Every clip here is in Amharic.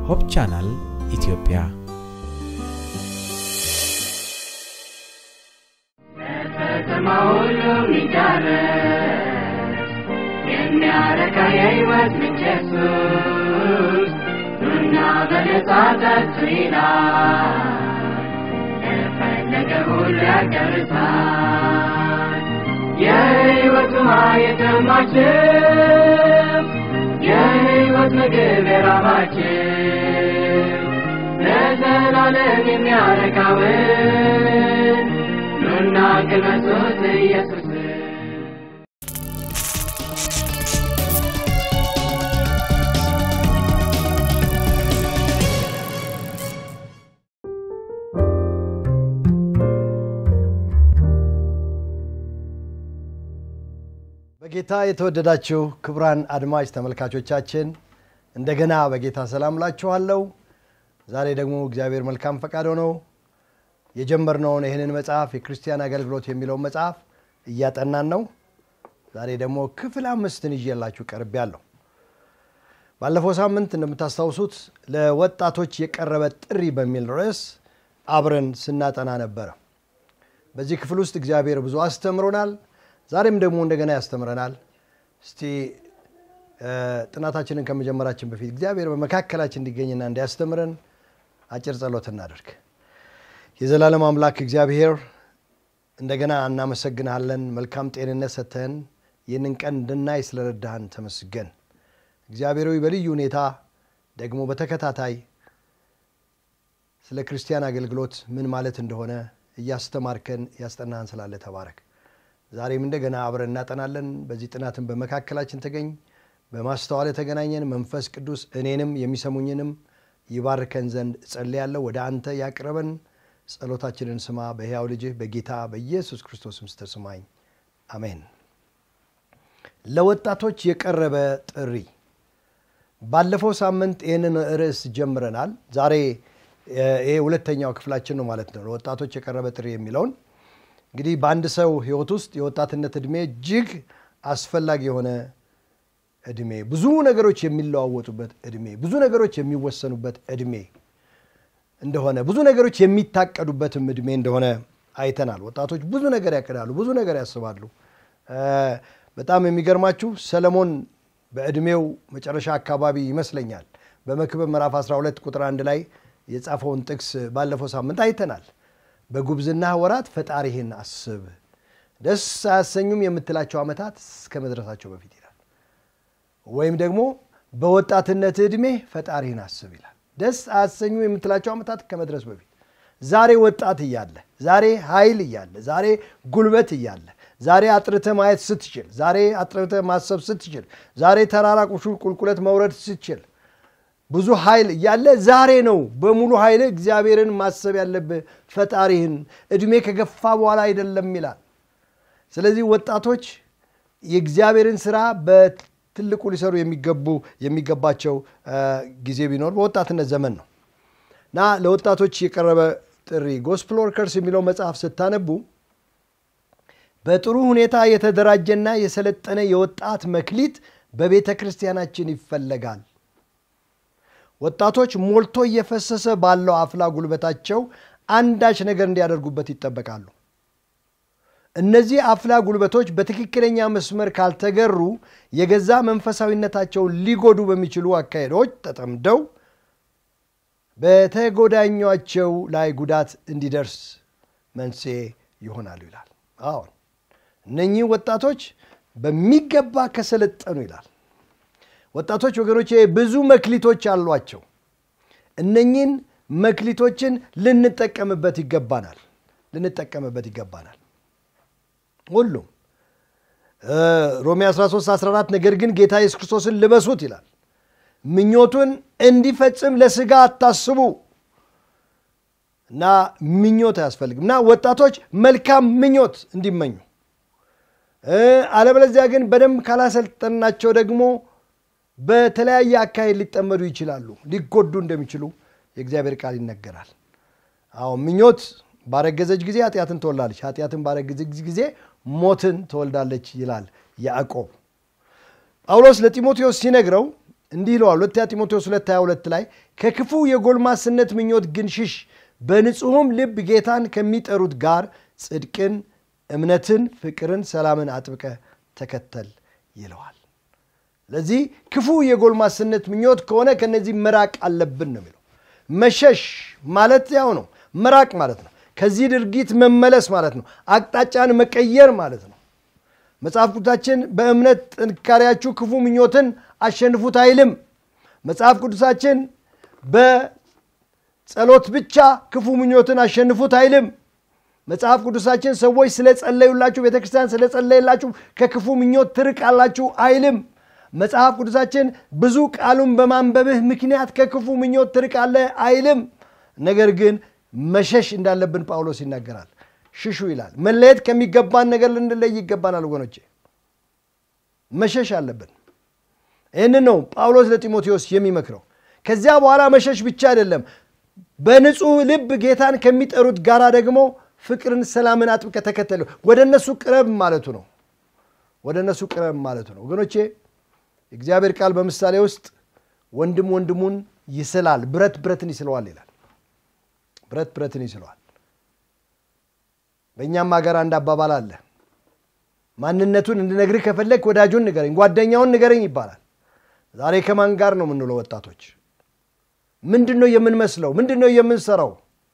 ሆፕ ቻናል ኢትዮጵያ ከተማ ሁሉ የሚዳረስ የሚያረካ የሕይወት ምንጭ ኢየሱስ ኑና በነጻ ጠጡ ይላል ለፈለገ ሁሉ ያዳርሳል የሕይወት ውሃ የጠማችው የሕይወት ምግብ የራባችው ለዘላለም የሚያረካውን ኑና ቅመሱት ኢየሱስን በጌታ የተወደዳችሁ ክቡራን አድማጭ ተመልካቾቻችን እንደገና በጌታ ሰላም ላችኋለሁ። ዛሬ ደግሞ እግዚአብሔር መልካም ፈቃድ ሆነው የጀመርነውን ይህንን መጽሐፍ የክርስቲያን አገልግሎት የሚለውን መጽሐፍ እያጠናን ነው። ዛሬ ደግሞ ክፍል አምስትን ይዤላችሁ ቀርቤያለሁ። ባለፈው ሳምንት እንደምታስታውሱት ለወጣቶች የቀረበ ጥሪ በሚል ርዕስ አብረን ስናጠና ነበረ። በዚህ ክፍል ውስጥ እግዚአብሔር ብዙ አስተምሮናል። ዛሬም ደግሞ እንደገና ያስተምረናል። እስቲ ጥናታችንን ከመጀመራችን በፊት እግዚአብሔር በመካከላችን እንዲገኝና እንዲያስተምረን አጭር ጸሎት እናደርግ። የዘላለም አምላክ እግዚአብሔር እንደገና እናመሰግንሃለን። መልካም ጤንነት ሰጥተህን ይህንን ቀን እንድናይ ስለረዳህን ተመስገን። እግዚአብሔር ሆይ በልዩ ሁኔታ ደግሞ በተከታታይ ስለ ክርስቲያን አገልግሎት ምን ማለት እንደሆነ እያስተማርከን ያስጠናህን ስላለ ተባረክ። ዛሬም እንደገና አብረን እናጠናለን። በዚህ ጥናትን በመካከላችን ተገኝ፣ በማስተዋል የተገናኘን መንፈስ ቅዱስ እኔንም የሚሰሙኝንም ይባርከን ዘንድ እጸልያለሁ። ወደ አንተ ያቅርበን። ጸሎታችንን ስማ። በሕያው ልጅህ በጌታ በኢየሱስ ክርስቶስም ስተስማኝ አሜን። ለወጣቶች የቀረበ ጥሪ። ባለፈው ሳምንት ይህንን ርዕስ ጀምረናል። ዛሬ ይሄ ሁለተኛው ክፍላችን ነው ማለት ነው። ለወጣቶች የቀረበ ጥሪ የሚለውን እንግዲህ በአንድ ሰው ህይወት ውስጥ የወጣትነት እድሜ እጅግ አስፈላጊ የሆነ እድሜ፣ ብዙ ነገሮች የሚለዋወጡበት እድሜ፣ ብዙ ነገሮች የሚወሰኑበት እድሜ እንደሆነ፣ ብዙ ነገሮች የሚታቀዱበትም እድሜ እንደሆነ አይተናል። ወጣቶች ብዙ ነገር ያቅዳሉ፣ ብዙ ነገር ያስባሉ። በጣም የሚገርማችሁ ሰለሞን በእድሜው መጨረሻ አካባቢ ይመስለኛል በመክብብ ምዕራፍ 12 ቁጥር አንድ ላይ የጻፈውን ጥቅስ ባለፈው ሳምንት አይተናል። በጉብዝና ወራት ፈጣሪህን አስብ፣ ደስ አያሰኙም የምትላቸው ዓመታት እስከ መድረሳቸው በፊት ይላል። ወይም ደግሞ በወጣትነት ዕድሜ ፈጣሪህን አስብ ይላል። ደስ አያሰኙም የምትላቸው ዓመታት ከመድረስ በፊት ዛሬ ወጣት እያለ፣ ዛሬ ኃይል እያለ፣ ዛሬ ጉልበት እያለ፣ ዛሬ አጥርተ ማየት ስትችል፣ ዛሬ አጥርተ ማሰብ ስትችል፣ ዛሬ ተራራ ቁልቁለት መውረድ ስትችል ብዙ ኃይል እያለ ዛሬ ነው በሙሉ ኃይል እግዚአብሔርን ማሰብ ያለብህ ፈጣሪህን። እድሜ ከገፋ በኋላ አይደለም ይላል። ስለዚህ ወጣቶች የእግዚአብሔርን ስራ በትልቁ ሊሰሩ የሚገቡ የሚገባቸው ጊዜ ቢኖር በወጣትነት ዘመን ነው እና ለወጣቶች የቀረበ ጥሪ ጎስፕል ወርከርስ የሚለው መጽሐፍ ስታነቡ በጥሩ ሁኔታ የተደራጀና የሰለጠነ የወጣት መክሊት በቤተ ክርስቲያናችን ይፈለጋል። ወጣቶች ሞልቶ እየፈሰሰ ባለው አፍላ ጉልበታቸው አንዳች ነገር እንዲያደርጉበት ይጠበቃሉ። እነዚህ አፍላ ጉልበቶች በትክክለኛ መስመር ካልተገሩ የገዛ መንፈሳዊነታቸውን ሊጎዱ በሚችሉ አካሄዶች ተጠምደው በተጎዳኟቸው ላይ ጉዳት እንዲደርስ መንስኤ ይሆናሉ ይላል። አሁን እነኚህ ወጣቶች በሚገባ ከሰለጠኑ ይላል ወጣቶች ወገኖች ብዙ መክሊቶች አሏቸው። እነኚህን መክሊቶችን ልንጠቀምበት ይገባናል ልንጠቀምበት ይገባናል። ሁሉም ሮሜ 13 14 ነገር ግን ጌታ ኢየሱስ ክርስቶስን ልበሱት ይላል። ምኞቱን እንዲፈጽም ለስጋ አታስቡ እና ምኞት አያስፈልግም እና ወጣቶች መልካም ምኞት እንዲመኙ አለበለዚያ ግን በደንብ ካላሰልጠናቸው ደግሞ በተለያየ አካሄድ ሊጠመዱ ይችላሉ፣ ሊጎዱ እንደሚችሉ የእግዚአብሔር ቃል ይነገራል። አሁን ምኞት ባረገዘች ጊዜ ኃጢአትን ትወልዳለች፣ ኃጢአትን ባረገዘች ጊዜ ሞትን ትወልዳለች ይላል ያዕቆብ። ጳውሎስ ለጢሞቴዎስ ሲነግረው እንዲህ ይለዋል ሁለተኛ ጢሞቴዎስ 2 22 ላይ ከክፉ የጎልማስነት ምኞት ግን ሽሽ በንጹሕም ልብ ጌታን ከሚጠሩት ጋር ጽድቅን እምነትን ፍቅርን ሰላምን አጥብቀ ተከተል ይለዋል ስለዚህ ክፉ የጎልማስነት ምኞት ከሆነ ከነዚህ መራቅ አለብን ነው የሚለው መሸሽ ማለት ያው ነው መራቅ ማለት ነው ከዚህ ድርጊት መመለስ ማለት ነው አቅጣጫን መቀየር ማለት ነው መጽሐፍ ቅዱሳችን በእምነት ጥንካሬያችሁ ክፉ ምኞትን አሸንፉት አይልም መጽሐፍ ቅዱሳችን በጸሎት ብቻ ክፉ ምኞትን አሸንፉት አይልም መጽሐፍ ቅዱሳችን ሰዎች ስለጸለዩላችሁ ቤተክርስቲያን ስለጸለየላችሁ ከክፉ ምኞት ትርቃላችሁ አይልም መጽሐፍ ቅዱሳችን ብዙ ቃሉን በማንበብህ ምክንያት ከክፉ ምኞት ትርቃለህ አይልም ነገር ግን መሸሽ እንዳለብን ጳውሎስ ይናገራል ሽሹ ይላል መለየት ከሚገባን ነገር ልንለይ ይገባናል ወገኖቼ መሸሽ አለብን ይህንን ነው ጳውሎስ ለጢሞቴዎስ የሚመክረው ከዚያ በኋላ መሸሽ ብቻ አይደለም በንጹህ ልብ ጌታን ከሚጠሩት ጋራ ደግሞ ፍቅርን ሰላምን አጥብቀ ተከተሉ ወደ እነሱ ቅረብ ማለቱ ነው ወደ እነሱ ቅረብ ማለቱ ነው ወገኖቼ የእግዚአብሔር ቃል በምሳሌ ውስጥ ወንድም ወንድሙን ይስላል ብረት ብረትን ይስለዋል ይላል ብረት ብረትን ይስለዋል በእኛም ሀገር አንድ አባባል አለ ማንነቱን እንድነግርህ ከፈለግ ወዳጁን ንገረኝ ጓደኛውን ንገረኝ ይባላል ዛሬ ከማን ጋር ነው የምንውለው ወጣቶች ምንድን ነው የምንመስለው ምንድን ነው የምንሰራው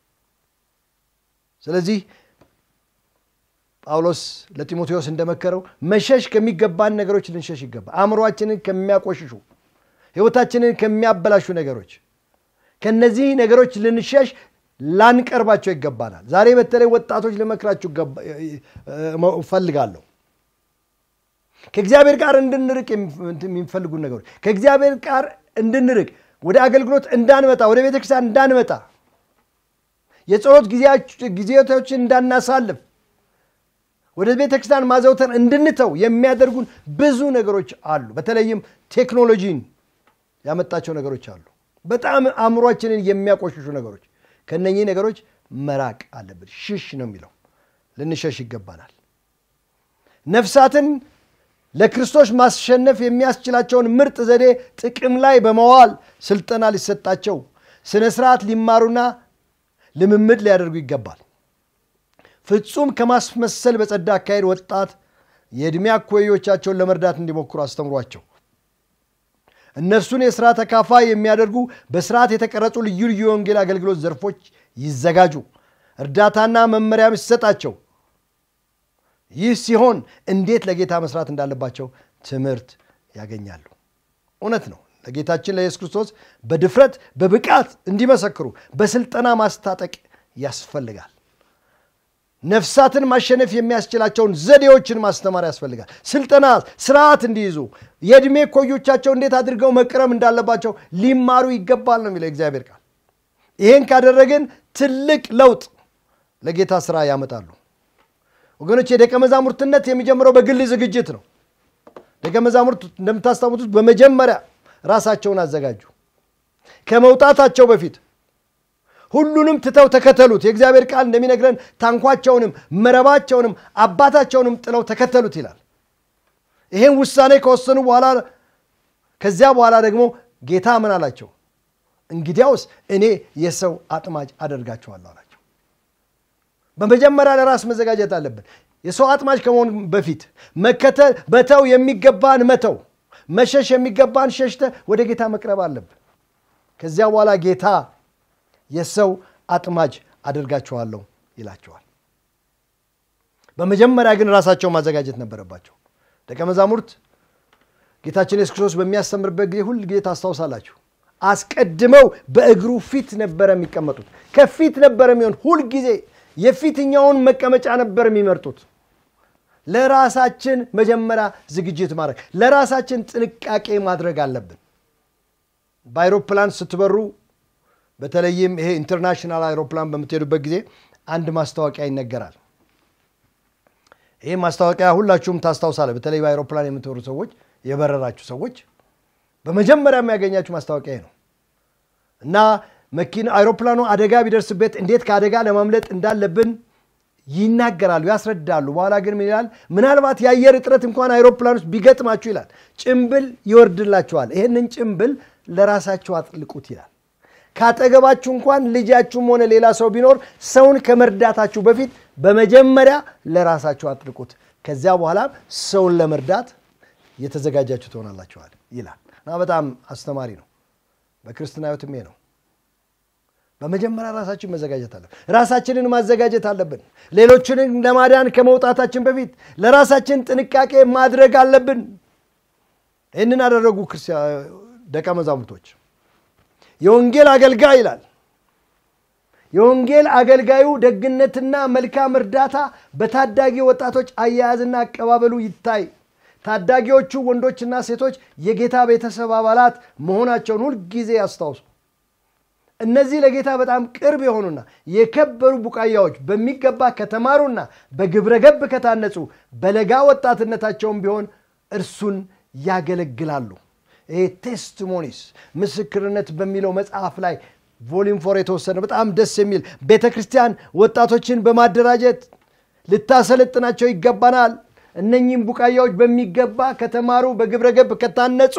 ስለዚህ ጳውሎስ ለጢሞቴዎስ እንደመከረው መሸሽ ከሚገባን ነገሮች ልንሸሽ ይገባል አእምሯችንን ከሚያቆሽሹ ህይወታችንን ከሚያበላሹ ነገሮች ከነዚህ ነገሮች ልንሸሽ ላንቀርባቸው ይገባናል ዛሬ በተለይ ወጣቶች ልመክራችሁ እፈልጋለሁ ከእግዚአብሔር ጋር እንድንርቅ የሚፈልጉ ነገሮች ከእግዚአብሔር ጋር እንድንርቅ ወደ አገልግሎት እንዳንመጣ ወደ ቤተክርስቲያን እንዳንመጣ የጸሎት ጊዜቶችን እንዳናሳልፍ ወደ ቤተ ክርስቲያን ማዘውተር እንድንተው የሚያደርጉን ብዙ ነገሮች አሉ በተለይም ቴክኖሎጂን ያመጣቸው ነገሮች አሉ በጣም አእምሯችንን የሚያቆሽሹ ነገሮች ከነኚህ ነገሮች መራቅ አለብን ሽሽ ነው የሚለው ልንሸሽ ይገባናል ነፍሳትን ለክርስቶስ ማሸነፍ የሚያስችላቸውን ምርጥ ዘዴ ጥቅም ላይ በመዋል ስልጠና ሊሰጣቸው ስነ ስርዓት ሊማሩና ልምምድ ሊያደርጉ ይገባል ፍጹም ከማስመሰል በጸዳ አካሄድ ወጣት የዕድሜ አኮዮቻቸውን ለመርዳት እንዲሞክሩ አስተምሯቸው እነርሱን የሥራ ተካፋይ የሚያደርጉ በስርዓት የተቀረጹ ልዩ ልዩ የወንጌል አገልግሎት ዘርፎች ይዘጋጁ እርዳታና መመሪያም ይሰጣቸው ይህ ሲሆን እንዴት ለጌታ መስራት እንዳለባቸው ትምህርት ያገኛሉ እውነት ነው ለጌታችን ለኢየሱስ ክርስቶስ በድፍረት በብቃት እንዲመሰክሩ በስልጠና ማስታጠቅ ያስፈልጋል ነፍሳትን ማሸነፍ የሚያስችላቸውን ዘዴዎችን ማስተማር ያስፈልጋል ስልጠና ስርዓት እንዲይዙ የዕድሜ ኮዮቻቸው እንዴት አድርገው መቅረም እንዳለባቸው ሊማሩ ይገባል ነው የሚለው እግዚአብሔር ቃል ይህን ካደረግን ትልቅ ለውጥ ለጌታ ስራ ያመጣሉ ወገኖች የደቀ መዛሙርትነት የሚጀምረው በግል ዝግጅት ነው ደቀ መዛሙርት እንደምታስታውሱት በመጀመሪያ ራሳቸውን አዘጋጁ ከመውጣታቸው በፊት ሁሉንም ትተው ተከተሉት የእግዚአብሔር ቃል እንደሚነግረን ታንኳቸውንም መረባቸውንም አባታቸውንም ጥለው ተከተሉት ይላል ይሄን ውሳኔ ከወሰኑ በኋላ ከዚያ በኋላ ደግሞ ጌታ ምን አላቸው እንግዲያውስ እኔ የሰው አጥማጅ አደርጋቸዋለሁ አላቸው በመጀመሪያ ለራስ መዘጋጀት አለብን የሰው አጥማጅ ከመሆን በፊት መከተል በተው የሚገባን መተው መሸሽ የሚገባን ሸሽተ ወደ ጌታ መቅረብ አለብን ከዚያ በኋላ ጌታ የሰው አጥማጅ አደርጋቸዋለሁ ይላቸዋል በመጀመሪያ ግን ራሳቸው ማዘጋጀት ነበረባቸው ደቀ መዛሙርት ጌታችን የሱስ ክርስቶስ በሚያስተምርበት ጊዜ ሁል ጊዜ ታስታውሳላችሁ አስቀድመው በእግሩ ፊት ነበረ የሚቀመጡት ከፊት ነበረ የሚሆን ሁልጊዜ የፊትኛውን መቀመጫ ነበር የሚመርጡት ለራሳችን መጀመሪያ ዝግጅት ማድረግ ለራሳችን ጥንቃቄ ማድረግ አለብን በአይሮፕላን ስትበሩ በተለይም ይሄ ኢንተርናሽናል አይሮፕላን በምትሄዱበት ጊዜ አንድ ማስታወቂያ ይነገራል ይህ ማስታወቂያ ሁላችሁም ታስታውሳለ በተለይ በአይሮፕላን የምትበሩ ሰዎች የበረራችሁ ሰዎች በመጀመሪያ የሚያገኛችሁ ማስታወቂያ ነው እና መኪና አይሮፕላኑ አደጋ ቢደርስበት እንዴት ከአደጋ ለማምለጥ እንዳለብን ይናገራሉ፣ ያስረዳሉ። በኋላ ግን ምን ይላል? ምናልባት የአየር እጥረት እንኳን አይሮፕላኖች ቢገጥማችሁ ይላል ጭምብል ይወርድላችኋል። ይህንን ጭምብል ለራሳችሁ አጥልቁት ይላል። ካጠገባችሁ እንኳን ልጃችሁም ሆነ ሌላ ሰው ቢኖር ሰውን ከመርዳታችሁ በፊት በመጀመሪያ ለራሳችሁ አጥልቁት። ከዚያ በኋላ ሰውን ለመርዳት የተዘጋጃችሁ ትሆናላችኋል ይላል እና በጣም አስተማሪ ነው። በክርስትና ሕይወትም ይሄ ነው። በመጀመሪያ ራሳችን መዘጋጀት አለብን። ራሳችንን ማዘጋጀት አለብን። ሌሎችንን ለማዳን ከመውጣታችን በፊት ለራሳችን ጥንቃቄ ማድረግ አለብን። ይህንን አደረጉ ደቀ መዛሙርቶች። የወንጌል አገልጋይ ይላል። የወንጌል አገልጋዩ ደግነትና መልካም እርዳታ በታዳጊ ወጣቶች አያያዝና አቀባበሉ ይታይ። ታዳጊዎቹ ወንዶችና ሴቶች የጌታ ቤተሰብ አባላት መሆናቸውን ሁልጊዜ ያስታውሱ። እነዚህ ለጌታ በጣም ቅርብ የሆኑና የከበሩ ቡቃያዎች በሚገባ ከተማሩና በግብረ ገብ ከታነጹ በለጋ ወጣትነታቸውም ቢሆን እርሱን ያገለግላሉ። ይሄ ቴስቲሞኒስ ምስክርነት በሚለው መጽሐፍ ላይ ቮሊም ፎር የተወሰነ በጣም ደስ የሚል ቤተ ክርስቲያን ወጣቶችን በማደራጀት ልታሰለጥናቸው ይገባናል። እነኚህም ቡቃያዎች በሚገባ ከተማሩ በግብረ ገብ ከታነጹ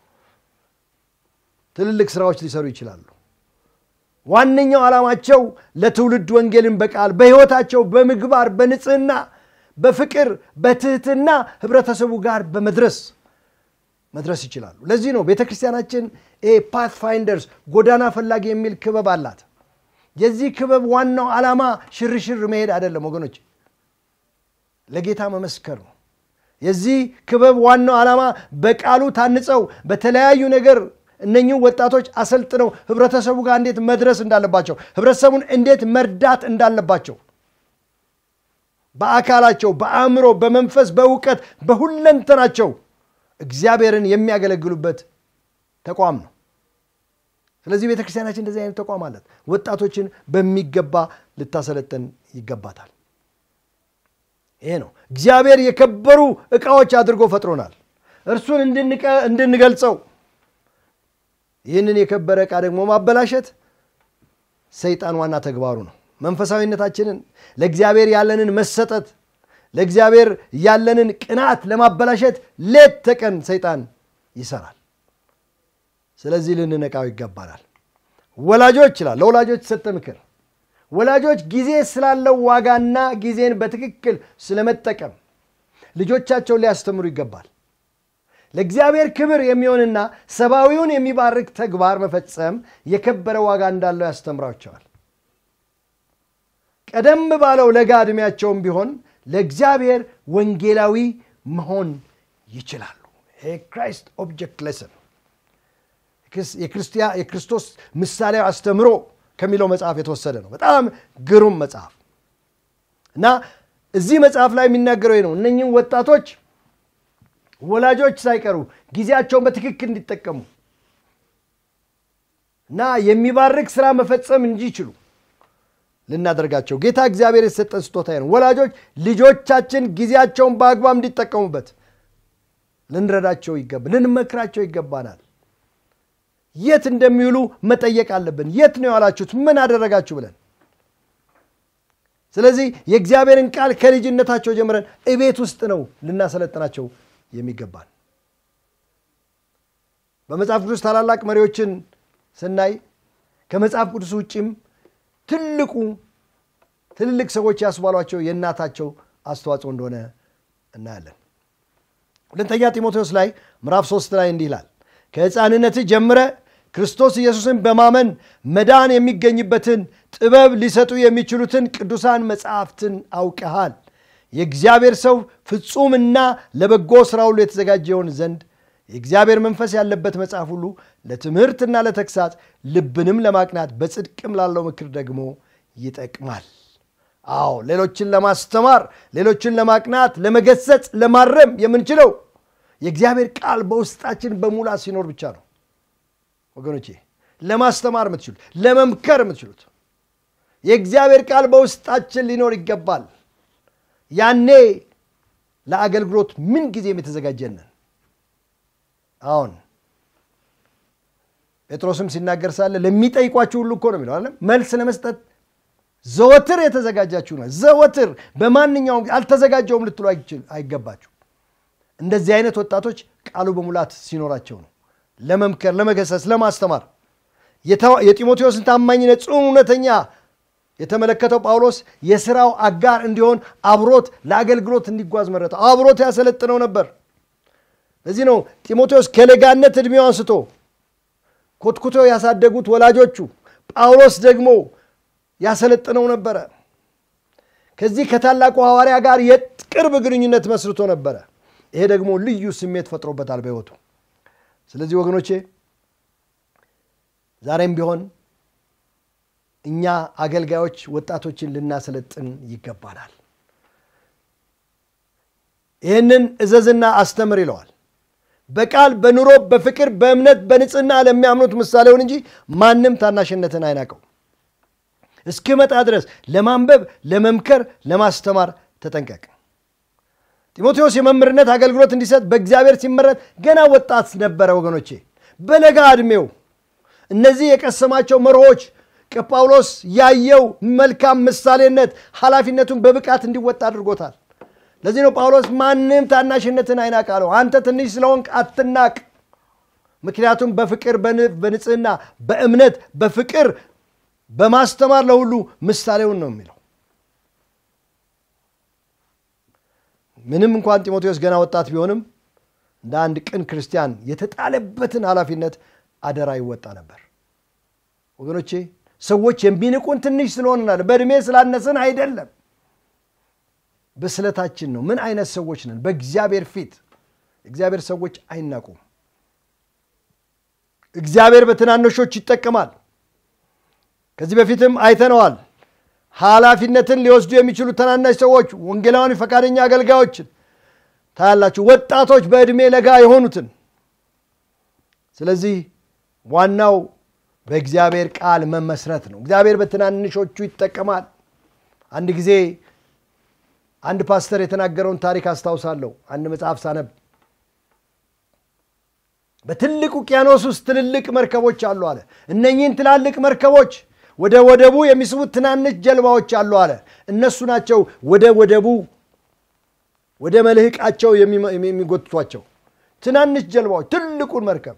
ትልልቅ ስራዎች ሊሰሩ ይችላሉ። ዋነኛው ዓላማቸው ለትውልድ ወንጌልን በቃል በሕይወታቸው በምግባር በንጽህና በፍቅር በትህትና ህብረተሰቡ ጋር በመድረስ መድረስ ይችላሉ። ለዚህ ነው ቤተ ክርስቲያናችን ፓት ፋይንደርስ ጎዳና ፈላጊ የሚል ክበብ አላት። የዚህ ክበብ ዋናው ዓላማ ሽርሽር መሄድ አይደለም ወገኖች፣ ለጌታ መመስከር ነው። የዚህ ክበብ ዋናው ዓላማ በቃሉ ታንጸው በተለያዩ ነገር እነኚህ ወጣቶች አሰልጥነው ህብረተሰቡ ጋር እንዴት መድረስ እንዳለባቸው፣ ህብረተሰቡን እንዴት መርዳት እንዳለባቸው በአካላቸው፣ በአእምሮ፣ በመንፈስ፣ በእውቀት፣ በሁለንተናቸው እግዚአብሔርን የሚያገለግሉበት ተቋም ነው። ስለዚህ ቤተ ክርስቲያናችን እንደዚህ አይነት ተቋም አላት። ወጣቶችን በሚገባ ልታሰለጥን ይገባታል። ይሄ ነው እግዚአብሔር የከበሩ ዕቃዎች አድርጎ ፈጥሮናል። እርሱን እንድንገልጸው ይህንን የከበረ ዕቃ ደግሞ ማበላሸት ሰይጣን ዋና ተግባሩ ነው። መንፈሳዊነታችንን ለእግዚአብሔር ያለንን መሰጠት ለእግዚአብሔር ያለንን ቅናት ለማበላሸት ሌት ተቀን ሰይጣን ይሰራል። ስለዚህ ልንነቃው ይገባናል። ወላጆች ይላል ለወላጆች የሰጠ ምክር ወላጆች ጊዜ ስላለው ዋጋና ጊዜን በትክክል ስለመጠቀም ልጆቻቸውን ሊያስተምሩ ይገባል። ለእግዚአብሔር ክብር የሚሆንና ሰብአዊውን የሚባርክ ተግባር መፈጸም የከበረ ዋጋ እንዳለው ያስተምራቸዋል። ቀደም ባለው ለጋ ዕድሜያቸውም ቢሆን ለእግዚአብሔር ወንጌላዊ መሆን ይችላሉ። ይሄ ክራይስት ኦብጀክት ሌሰን የክርስቶስ ምሳሌያዊ አስተምሮ ከሚለው መጽሐፍ የተወሰደ ነው። በጣም ግሩም መጽሐፍ እና እዚህ መጽሐፍ ላይ የሚናገረው ነው እነኝህም ወጣቶች ወላጆች ሳይቀሩ ጊዜያቸውን በትክክል እንዲጠቀሙ እና የሚባርክ ስራ መፈጸም እንዲችሉ ልናደርጋቸው ጌታ እግዚአብሔር የተሰጠን ስጦታ ነው። ወላጆች ልጆቻችን ጊዜያቸውን በአግባብ እንዲጠቀሙበት ልንረዳቸው ይገባ ልንመክራቸው ይገባናል። የት እንደሚውሉ መጠየቅ አለብን። የት ነው ያላችሁት? ምን አደረጋችሁ ብለን ስለዚህ የእግዚአብሔርን ቃል ከልጅነታቸው ጀምረን እቤት ውስጥ ነው ልናሰለጥናቸው የሚገባን። በመጽሐፍ ቅዱስ ታላላቅ መሪዎችን ስናይ ከመጽሐፍ ቅዱስ ውጭም ትልቁ ትልልቅ ሰዎች ያስባሏቸው የእናታቸው አስተዋጽኦ እንደሆነ እናያለን። ሁለተኛ ጢሞቴዎስ ላይ ምዕራፍ ሶስት ላይ እንዲህ ይላል ከሕፃንነትህ ጀምረ ክርስቶስ ኢየሱስን በማመን መዳን የሚገኝበትን ጥበብ ሊሰጡ የሚችሉትን ቅዱሳን መጽሐፍትን አውቀሃል። የእግዚአብሔር ሰው ፍጹምና ለበጎ ሥራ ሁሉ የተዘጋጀ ይሆን ዘንድ የእግዚአብሔር መንፈስ ያለበት መጽሐፍ ሁሉ ለትምህርትና ለተግሳጽ ልብንም ለማቅናት በጽድቅም ላለው ምክር ደግሞ ይጠቅማል። አዎ ሌሎችን ለማስተማር፣ ሌሎችን ለማቅናት፣ ለመገሰጽ፣ ለማረም የምንችለው የእግዚአብሔር ቃል በውስጣችን በሙላት ሲኖር ብቻ ነው። ወገኖቼ ለማስተማር የምትችሉት ለመምከር የምትችሉት የእግዚአብሔር ቃል በውስጣችን ሊኖር ይገባል። ያኔ ለአገልግሎት ምን ጊዜም የተዘጋጀንን አሁን ጴጥሮስም ሲናገር ሳለ ለሚጠይቋችሁ ሁሉ እኮ ነው የሚለው አለ መልስ ለመስጠት ዘወትር የተዘጋጃችሁ ነው። ዘወትር በማንኛውም አልተዘጋጀውም ልትሉ አይገባችሁ። እንደዚህ አይነት ወጣቶች ቃሉ በሙላት ሲኖራቸው ነው ለመምከር፣ ለመገሰስ፣ ለማስተማር የጢሞቴዎስን ታማኝነት ጽኑ እውነተኛ የተመለከተው ጳውሎስ የስራው አጋር እንዲሆን አብሮት ለአገልግሎት እንዲጓዝ መረጠው። አብሮት ያሰለጥነው ነበር። ለዚህ ነው ጢሞቴዎስ ከለጋነት ዕድሜው አንስቶ ኮትኩቶ ያሳደጉት ወላጆቹ፣ ጳውሎስ ደግሞ ያሰለጥነው ነበረ። ከዚህ ከታላቁ ሐዋርያ ጋር የቅርብ ግንኙነት መስርቶ ነበረ። ይሄ ደግሞ ልዩ ስሜት ፈጥሮበታል በሕይወቱ። ስለዚህ ወገኖቼ ዛሬም ቢሆን እኛ አገልጋዮች ወጣቶችን ልናሰለጥን ይገባናል። ይህንን እዘዝና አስተምር ይለዋል። በቃል በኑሮ በፍቅር በእምነት በንጽህና ለሚያምኑት ምሳሌውን እንጂ ማንም ታናሽነትን አይናቀው። እስክመጣ ድረስ ለማንበብ ለመምከር ለማስተማር ተጠንቀቅ። ጢሞቴዎስ የመምህርነት አገልግሎት እንዲሰጥ በእግዚአብሔር ሲመረጥ ገና ወጣት ነበረ። ወገኖቼ በለጋ ዕድሜው እነዚህ የቀሰማቸው መርሆች ከጳውሎስ ያየው መልካም ምሳሌነት ኃላፊነቱን በብቃት እንዲወጣ አድርጎታል። ለዚህ ነው ጳውሎስ ማንም ታናሽነትን አይናቅ አለው። አንተ ትንሽ ስለሆንክ አትናቅ፣ ምክንያቱም በፍቅር በንጽህና በእምነት በፍቅር በማስተማር ለሁሉ ምሳሌውን ነው የሚለው። ምንም እንኳን ጢሞቴዎስ ገና ወጣት ቢሆንም እንደ አንድ ቅን ክርስቲያን የተጣለበትን ኃላፊነት አደራ ይወጣ ነበር። ወገኖቼ ሰዎች የሚንቁን ትንሽ ስለሆንናል፣ በእድሜ ስላነስን አይደለም፣ በስለታችን ነው። ምን አይነት ሰዎች ነን? በእግዚአብሔር ፊት እግዚአብሔር ሰዎች አይናቁም። እግዚአብሔር በትናንሾች ይጠቀማል። ከዚህ በፊትም አይተነዋል። ኃላፊነትን ሊወስዱ የሚችሉ ትናናሽ ሰዎች፣ ወንጌላውያን ፈቃደኛ አገልጋዮችን ታያላችሁ፣ ወጣቶች በዕድሜ ለጋ የሆኑትን። ስለዚህ ዋናው በእግዚአብሔር ቃል መመስረት ነው። እግዚአብሔር በትናንሾቹ ይጠቀማል። አንድ ጊዜ አንድ ፓስተር የተናገረውን ታሪክ አስታውሳለሁ። አንድ መጽሐፍ ሳነብ በትልቅ ውቅያኖስ ውስጥ ትልልቅ መርከቦች አሉ አለ። እነኚህን ትላልቅ መርከቦች ወደ ወደቡ የሚስቡት ትናንሽ ጀልባዎች አሉ አለ። እነሱ ናቸው ወደ ወደቡ ወደ መልህቃቸው የሚጎትቷቸው ትናንሽ ጀልባዎች ትልቁን መርከብ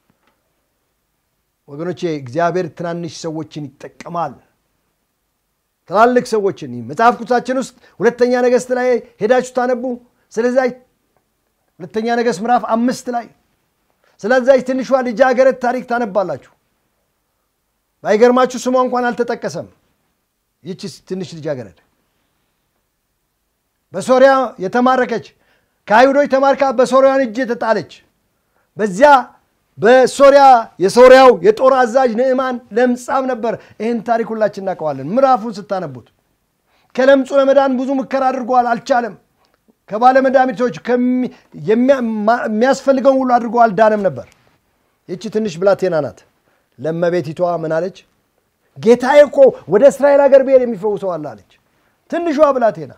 ወገኖቼ እግዚአብሔር ትናንሽ ሰዎችን ይጠቀማል። ትላልቅ ሰዎችን መጽሐፍ ቅዱሳችን ውስጥ ሁለተኛ ነገሥት ላይ ሄዳችሁ ታነቡ። ስለዚያ ሁለተኛ ነገሥት ምዕራፍ አምስት ላይ ስለዚያች ትንሿ ልጃገረድ ታሪክ ታነባላችሁ። ባይገርማችሁ ስሟ እንኳን አልተጠቀሰም። ይቺ ትንሽ ልጃገረድ በሶሪያ የተማረከች ከአይሁዶች ተማርካ በሶሪያን እጅ የተጣለች በዚያ በሶሪያ የሶሪያው የጦር አዛዥ ንዕማን ለምጻም ነበር። ይህን ታሪክ ሁላችን እናውቀዋለን። ምዕራፉን ስታነቡት ከለምጹ ለመዳን ብዙ ሙከራ አድርጓል፣ አልቻለም። ከባለ መድኃኒቶች የሚያስፈልገውን ሁሉ አድርጎ አልዳነም ነበር። ይቺ ትንሽ ብላቴና ናት። ለመቤቲቷ ምን አለች? ጌታዬ እኮ ወደ እስራኤል ሀገር ብሄድ የሚፈውሰዋል አለች። ትንሿ ብላቴና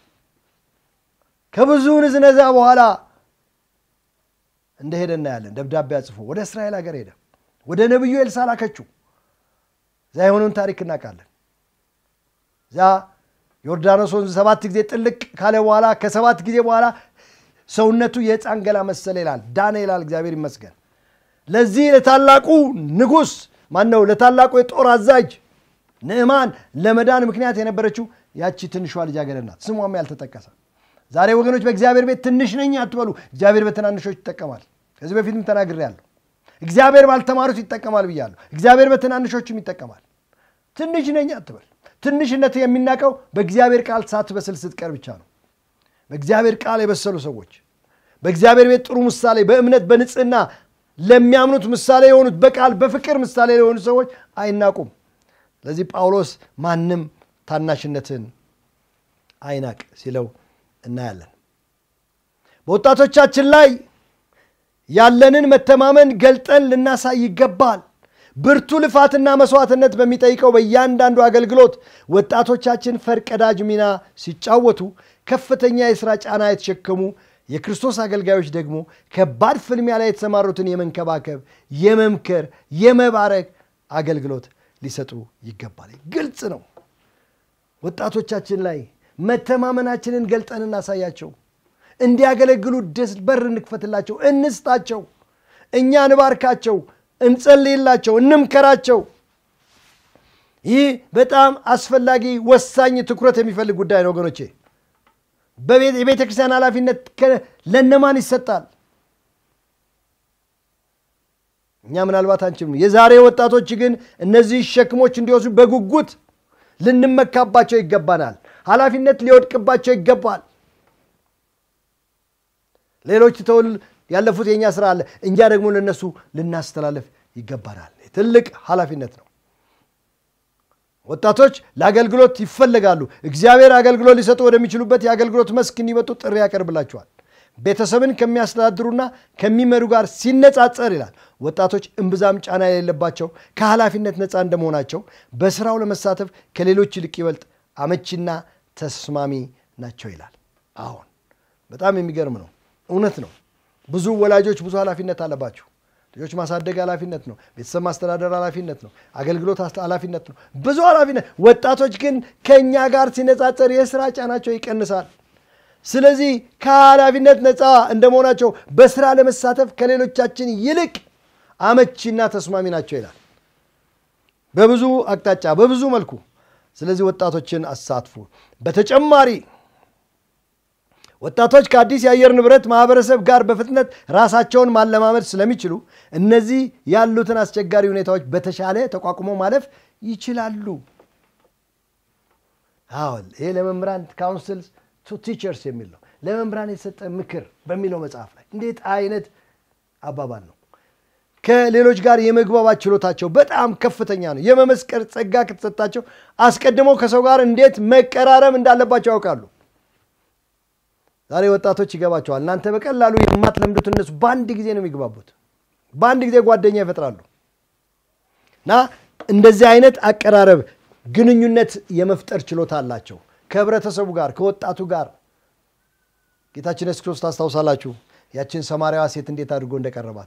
ከብዙ ንዝነዛ በኋላ እንደሄደ እናያለን። ደብዳቤ አጽፎ ወደ እስራኤል ሀገር ሄደ። ወደ ነቢዩ ኤልሳ ላከችው። እዛ የሆነውን ታሪክ እናውቃለን። እዛ ዮርዳኖስ ወንዝ ሰባት ጊዜ ጥልቅ ካለ በኋላ ከሰባት ጊዜ በኋላ ሰውነቱ የሕፃን ገላ መሰለ ይላል። ዳነ ይላል። እግዚአብሔር ይመስገን። ለዚህ ለታላቁ ንጉሥ ማን ነው? ለታላቁ የጦር አዛዥ ንዕማን ለመዳን ምክንያት የነበረችው ያቺ ትንሿ ልጃገረድ ናት። ስሟም ያልተጠቀሰ ዛሬ ወገኖች በእግዚአብሔር ቤት ትንሽ ነኝ አትበሉ። እግዚአብሔር በትናንሾች ይጠቀማል። ከዚህ በፊትም ተናግሬያለሁ። እግዚአብሔር ባልተማሩት ይጠቀማል ብያለሁ። እግዚአብሔር በትናንሾችም ይጠቀማል። ትንሽ ነኝ አትበል። ትንሽነት የሚናቀው በእግዚአብሔር ቃል ሳትበስል ስትቀር ብቻ ነው። በእግዚአብሔር ቃል የበሰሉ ሰዎች በእግዚአብሔር ቤት ጥሩ ምሳሌ፣ በእምነት በንጽህና ለሚያምኑት ምሳሌ የሆኑት በቃል በፍቅር ምሳሌ የሆኑ ሰዎች አይናቁም። ስለዚህ ጳውሎስ ማንም ታናሽነትን አይናቅ ሲለው እናያለን። በወጣቶቻችን ላይ ያለንን መተማመን ገልጠን ልናሳይ ይገባል። ብርቱ ልፋትና መስዋዕትነት በሚጠይቀው በእያንዳንዱ አገልግሎት ወጣቶቻችን ፈርቀዳጅ ሚና ሲጫወቱ፣ ከፍተኛ የሥራ ጫና የተሸከሙ የክርስቶስ አገልጋዮች ደግሞ ከባድ ፍልሚያ ላይ የተሰማሩትን የመንከባከብ፣ የመምከር፣ የመባረክ አገልግሎት ሊሰጡ ይገባል። ግልጽ ነው። ወጣቶቻችን ላይ መተማመናችንን ገልጠን እናሳያቸው። እንዲያገለግሉ ደስ በር እንክፈትላቸው፣ እንስጣቸው፣ እኛ እንባርካቸው፣ እንጸልይላቸው፣ እንምከራቸው። ይህ በጣም አስፈላጊ ወሳኝ ትኩረት የሚፈልግ ጉዳይ ነው ወገኖቼ። የቤተ ክርስቲያን ኃላፊነት ለነማን ይሰጣል? እኛ ምናልባት አንችልም። የዛሬ ወጣቶች ግን እነዚህ ሸክሞች እንዲወስዱ በጉጉት ልንመካባቸው ይገባናል። ኃላፊነት ሊወድቅባቸው ይገባል። ሌሎች ተውል ያለፉት የእኛ ስራ አለ፣ እኛ ደግሞ ለነሱ ልናስተላለፍ ይገባናል። ትልቅ ኃላፊነት ነው። ወጣቶች ለአገልግሎት ይፈለጋሉ። እግዚአብሔር አገልግሎት ሊሰጡ ወደሚችሉበት የአገልግሎት መስክ እንዲመጡ ጥሪ ያቀርብላቸዋል። ቤተሰብን ከሚያስተዳድሩና ከሚመሩ ጋር ሲነጻጸር ይላል ወጣቶች እምብዛም ጫና የሌለባቸው ከኃላፊነት ነፃ እንደመሆናቸው በስራው ለመሳተፍ ከሌሎች ይልቅ ይበልጥ አመቺና ተስማሚ ናቸው ይላል። አሁን በጣም የሚገርም ነው። እውነት ነው። ብዙ ወላጆች ብዙ ኃላፊነት አለባቸው። ልጆች ማሳደግ ኃላፊነት ነው። ቤተሰብ ማስተዳደር ኃላፊነት ነው። አገልግሎት ኃላፊነት ነው። ብዙ ኃላፊነት። ወጣቶች ግን ከእኛ ጋር ሲነጻጸር የስራ ጫናቸው ይቀንሳል። ስለዚህ ከኃላፊነት ነፃ እንደመሆናቸው በስራ ለመሳተፍ ከሌሎቻችን ይልቅ አመቺና ተስማሚ ናቸው ይላል በብዙ አቅጣጫ በብዙ መልኩ። ስለዚህ ወጣቶችን አሳትፉ። በተጨማሪ ወጣቶች ከአዲስ የአየር ንብረት ማህበረሰብ ጋር በፍጥነት ራሳቸውን ማለማመድ ስለሚችሉ እነዚህ ያሉትን አስቸጋሪ ሁኔታዎች በተሻለ ተቋቁሞ ማለፍ ይችላሉ። አዎን ይሄ ለመምህራን ካውንስል ቱ ቲቸርስ የሚል ነው። ለመምህራን የተሰጠ ምክር በሚለው መጽሐፍ ላይ እንዴት አይነት አባባል ነው! ከሌሎች ጋር የመግባባት ችሎታቸው በጣም ከፍተኛ ነው። የመመስከር ጸጋ ከተሰጣቸው አስቀድመው ከሰው ጋር እንዴት መቀራረብ እንዳለባቸው ያውቃሉ። ዛሬ ወጣቶች ይገባቸዋል። እናንተ በቀላሉ የማትለምዱት እነሱ በአንድ ጊዜ ነው የሚግባቡት። በአንድ ጊዜ ጓደኛ ይፈጥራሉ። እና እንደዚህ አይነት አቀራረብ ግንኙነት የመፍጠር ችሎታ አላቸው ከህብረተሰቡ ጋር ከወጣቱ ጋር። ጌታችን ኢየሱስ ክርስቶስ ታስታውሳላችሁ ያችን ሰማርያዋ ሴት እንዴት አድርጎ እንደቀረባት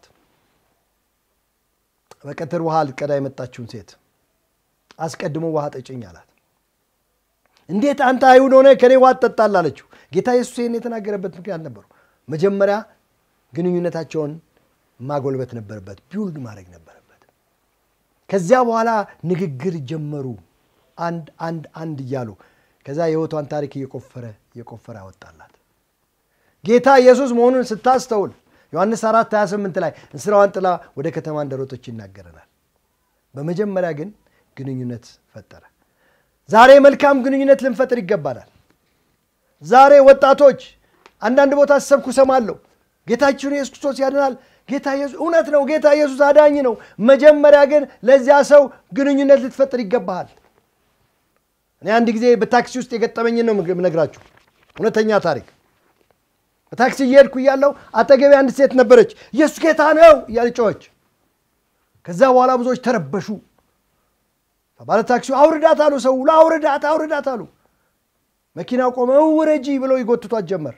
በቀትር ውሃ ልትቀዳ የመጣችውን ሴት አስቀድሞ ውሃ ጠጭኝ አላት። እንዴት አንተ አይሁድ ሆነ ከኔ ውሃ ትጠጣለህ አለችው። ጌታ ኢየሱስ ይህን የተናገረበት ምክንያት ነበሩ። መጀመሪያ ግንኙነታቸውን ማጎልበት ነበረበት፣ ቢውልድ ማድረግ ነበረበት። ከዚያ በኋላ ንግግር ጀመሩ፣ አንድ አንድ አንድ እያሉ ከዛ የህይወቷን ታሪክ እየቆፈረ እየቆፈረ ያወጣላት ጌታ ኢየሱስ መሆኑን ስታስተውል ዮሐንስ 4 28 ላይ እንስራዋን ጥላ ወደ ከተማ እንደሮጠች ይናገረናል። በመጀመሪያ ግን ግንኙነት ፈጠረ። ዛሬ መልካም ግንኙነት ልንፈጥር ይገባናል። ዛሬ ወጣቶች አንዳንድ ቦታ ሰብኩ ሰማለሁ። ጌታችን ኢየሱስ ክርስቶስ ያድናል። ጌታ ኢየሱስ እውነት ነው። ጌታ ኢየሱስ አዳኝ ነው። መጀመሪያ ግን ለዚያ ሰው ግንኙነት ልትፈጥር ይገባሃል። እኔ አንድ ጊዜ በታክሲ ውስጥ የገጠመኝን ነው የምነግራችሁ፣ እውነተኛ ታሪክ። በታክሲ እየሄድኩ እያለሁ አጠገቤ አንድ ሴት ነበረች። ኢየሱስ ጌታ ነው እያለች ጮኸች። ከዛ በኋላ ብዙዎች ተረበሹ። ባለ ታክሲው አውርዳት አሉ። ሰው አውርዳት አውርዳት አሉ። መኪናው ቆመ። ውረጂ ብለው ይጎትቷት ጀመር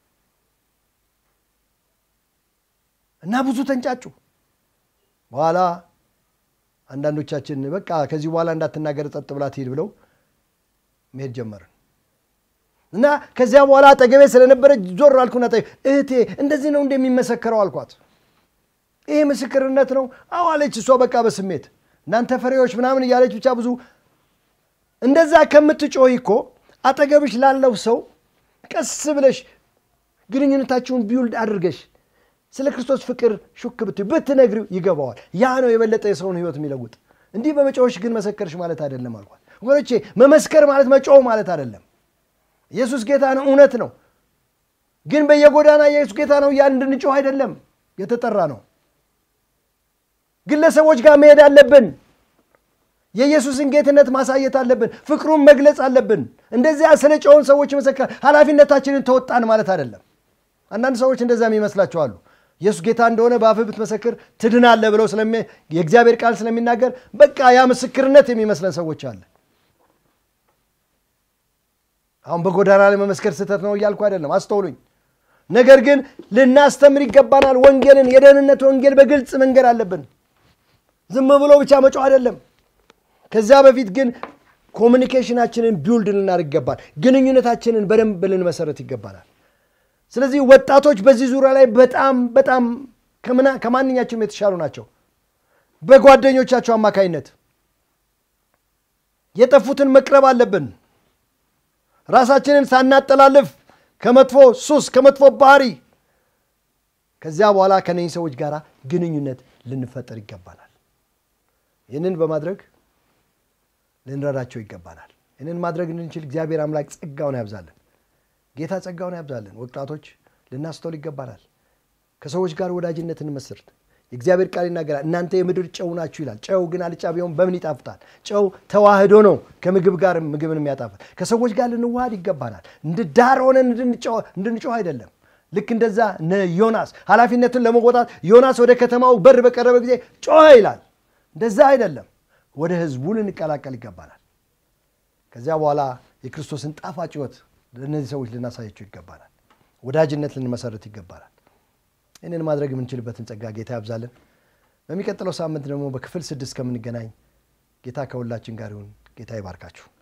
እና ብዙ ተንጫጩ። በኋላ አንዳንዶቻችን በቃ ከዚህ በኋላ እንዳትናገር ጸጥ ብላ ትሄድ ብለው መሄድ ጀመርን እና ከዚያ በኋላ አጠገቤ ስለነበረች ዞር አልኩና እህቴ እንደዚህ ነው እንደሚመሰከረው አልኳት። ይሄ ምስክርነት ነው? አዎ አለች እሷ በቃ በስሜት እናንተ ፈሪዎች ምናምን እያለች ብቻ ብዙ እንደዛ ከምትጮህ እኮ አጠገብሽ ላለው ሰው ቀስ ብለሽ ግንኙነታችሁን ቢውልድ አድርገሽ ስለ ክርስቶስ ፍቅር ሹክ ብትዩ ብትነግሪው ይገባዋል። ያ ነው የበለጠ የሰውን ሕይወት የሚለውጥ። እንዲህ በመጮሽ ግን መሰከርሽ ማለት አይደለም አልኳት። ወገኖቼ መመስከር ማለት መጮህ ማለት አይደለም። ኢየሱስ ጌታ ነው፣ እውነት ነው። ግን በየጎዳና ኢየሱስ ጌታ ነው ያን እንድንጮህ አይደለም የተጠራ ነው። ግለሰቦች ጋር መሄድ አለብን። የኢየሱስን ጌትነት ማሳየት አለብን። ፍቅሩን መግለጽ አለብን። እንደዚያ ስለ ጨውን ሰዎች መሰከር ኃላፊነታችንን ተወጣን ማለት አይደለም። አንዳንድ ሰዎች እንደዛ የሚመስላቸው አሉ። ኢየሱስ ጌታ እንደሆነ በአፍህ ብትመሰክር ትድናለህ ብለው የእግዚአብሔር ቃል ስለሚናገር በቃ ያ ምስክርነት የሚመስለን ሰዎች አለ። አሁን በጎዳና ላይ መመስከር ስህተት ነው እያልኩ አይደለም፣ አስተውሉኝ። ነገር ግን ልናስተምር ይገባናል። ወንጌልን የደህንነት ወንጌል በግልጽ መንገድ አለብን። ዝም ብሎ ብቻ መጮህ አይደለም። ከዚያ በፊት ግን ኮሚኒኬሽናችንን ቢውልድ ልናደርግ ይገባል። ግንኙነታችንን በደንብ ልንመሰረት ይገባናል። ስለዚህ ወጣቶች በዚህ ዙሪያ ላይ በጣም በጣም ከማንኛቸውም የተሻሉ ናቸው። በጓደኞቻቸው አማካይነት የጠፉትን መቅረብ አለብን። ራሳችንን ሳናጠላልፍ ከመጥፎ ሱስ ከመጥፎ ባህሪ ከዚያ በኋላ ከነኚህ ሰዎች ጋር ግንኙነት ልንፈጠር ይገባናል። ይህንን በማድረግ ልንረዳቸው ይገባናል። ይህንን ማድረግ እንድንችል እግዚአብሔር አምላክ ጸጋውን ያብዛልን። ጌታ ጸጋውን ያብዛልን። ወጣቶች ልናስተውል ይገባናል። ከሰዎች ጋር ወዳጅነት እንመስርት። የእግዚአብሔር ቃል ይናገራል፣ እናንተ የምድር ጨው ናችሁ ይላል። ጨው ግን አልጫ ቢሆን በምን ይጣፍጣል? ጨው ተዋህዶ ነው ከምግብ ጋር ምግብን የሚያጣፍጥ። ከሰዎች ጋር ልንዋሃድ ይገባናል። እንደ ዳር ሆነን እንድንጮህ አይደለም። ልክ እንደዛ ዮናስ ኃላፊነትን ለመወጣት ዮናስ ወደ ከተማው በር በቀረበ ጊዜ ጮኸ ይላል። እንደዛ አይደለም። ወደ ህዝቡ ልንቀላቀል ይገባናል። ከዚያ በኋላ የክርስቶስን ጣፋጭ ሕይወት ለእነዚህ ሰዎች ልናሳያቸው ይገባናል። ወዳጅነት ልንመሰረት ይገባናል። ይህንን ማድረግ የምንችልበትን ጸጋ ጌታ ያብዛልን። በሚቀጥለው ሳምንት ደግሞ በክፍል ስድስት ከምንገናኝ ጌታ ከሁላችን ጋር ይሁን። ጌታ ይባርካችሁ።